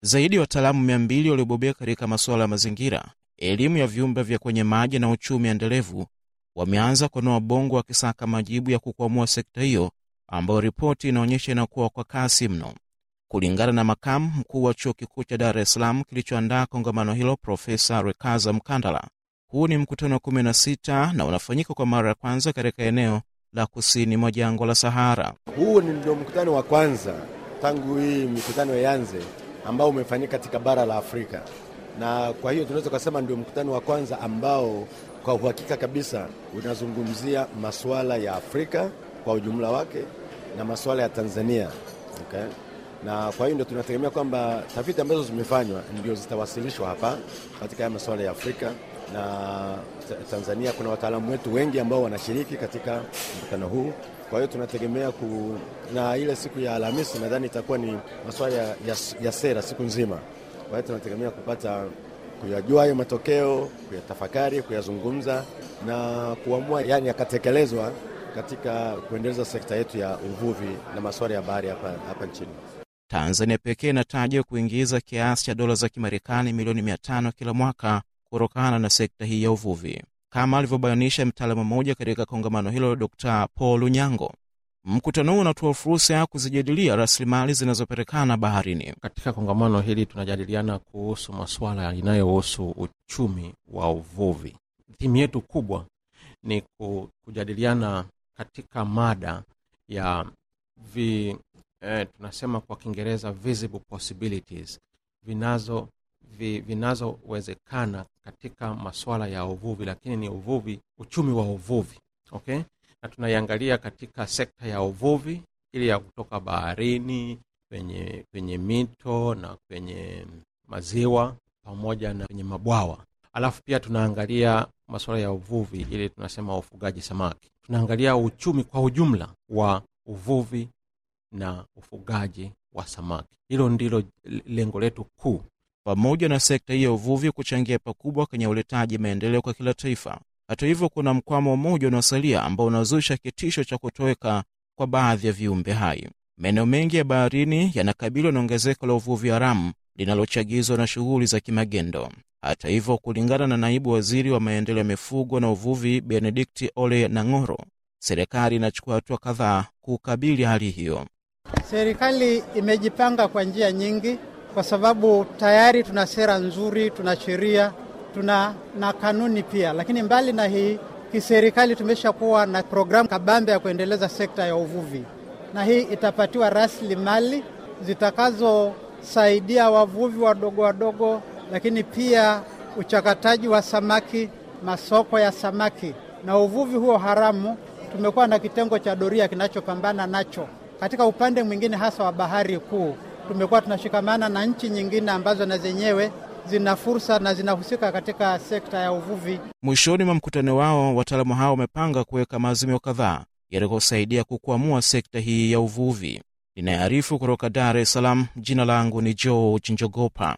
Zaidi ya wataalamu mia mbili waliobobea katika masuala ya mazingira, elimu ya viumbe vya kwenye maji na uchumi endelevu wameanza kunoa bongo wakisaka majibu ya kukwamua sekta hiyo ambayo ripoti inaonyesha inakuwa kwa kasi mno. Kulingana na makamu mkuu wa chuo kikuu cha Dar es Salaam kilichoandaa kongamano hilo, Profesa Rekaza Mkandala, huu ni mkutano wa 16 na unafanyika kwa mara ya kwanza katika eneo la kusini mwa jangwa la Sahara. Huu ndio mkutano wa kwanza tangu hii mikutano ianze ambao umefanyika katika bara la Afrika, na kwa hiyo tunaweza kusema ndio mkutano wa kwanza ambao kwa uhakika kabisa unazungumzia masuala ya Afrika kwa ujumla wake na masuala ya Tanzania okay? na kwa hiyo ndio tunategemea kwamba tafiti ambazo zimefanywa ndio zitawasilishwa hapa katika haya masuala ya Afrika na Tanzania. Kuna wataalamu wetu wengi ambao wanashiriki katika mkutano huu. Kwa hiyo tunategemea ku, na ile siku ya Alhamisi nadhani itakuwa ni masuala ya, ya, ya sera siku nzima. Kwa hiyo tunategemea kupata kuyajua hayo matokeo, kuyatafakari, kuyazungumza na kuamua, yani yakatekelezwa katika kuendeleza sekta yetu ya uvuvi na masuala ya bahari hapa, hapa nchini. Tanzania pekee inatajwa kuingiza kiasi cha dola za Kimarekani milioni mia tano kila mwaka kutokana na sekta hii ya uvuvi, kama alivyobainisha mtaalamu mmoja katika kongamano hilo, Dr Paul Unyango. Mkutano huu unatoa fursa ya kuzijadilia rasilimali zinazopatikana baharini. Katika kongamano hili tunajadiliana kuhusu masuala yanayohusu uchumi wa uvuvi. Timu yetu kubwa ni kujadiliana katika mada ya vi, eh, tunasema kwa Kiingereza visible possibilities vinazo vi, vinazowezekana katika masuala ya uvuvi, lakini ni uvuvi, uchumi wa uvuvi okay? na tunaiangalia katika sekta ya uvuvi ili ya kutoka baharini kwenye, kwenye mito na kwenye maziwa pamoja na kwenye mabwawa. Alafu pia tunaangalia masuala ya uvuvi ili tunasema ufugaji samaki. Tunaangalia uchumi kwa ujumla wa uvuvi na ufugaji wa samaki. Hilo ndilo lengo letu kuu. Pamoja na sekta hii ya uvuvi kuchangia pakubwa kwenye uletaji maendeleo kwa kila taifa, hata hivyo, kuna mkwamo mmoja unaosalia ambao unazusha kitisho cha kutoweka kwa baadhi ya viumbe hai. Maeneo mengi ya baharini yanakabiliwa na ongezeko la uvuvi haramu linalochagizwa na shughuli za kimagendo. Hata hivyo, kulingana na naibu waziri wa maendeleo ya mifugo na uvuvi Benedikti Ole Nang'oro, serikali inachukua hatua kadhaa kukabili hali hiyo. Serikali imejipanga kwa njia nyingi, kwa sababu tayari tuna sera nzuri, tuna sheria, tuna na kanuni pia. Lakini mbali na hii, kiserikali tumeshakuwa na programu kabambe ya kuendeleza sekta ya uvuvi, na hii itapatiwa rasilimali zitakazosaidia wavuvi wadogo wadogo, lakini pia uchakataji wa samaki, masoko ya samaki na uvuvi huo haramu. Tumekuwa na kitengo cha doria kinachopambana nacho. Katika upande mwingine, hasa wa bahari kuu, tumekuwa tunashikamana na nchi nyingine ambazo na zenyewe zina fursa na zinahusika katika sekta ya uvuvi. Mwishoni mwa mkutano wao, wataalamu hao wamepanga kuweka maazimio kadhaa yatakayosaidia kukwamua sekta hii ya uvuvi. Inayoarifu kutoka Dar es Salaam, jina langu ni George Njogopa.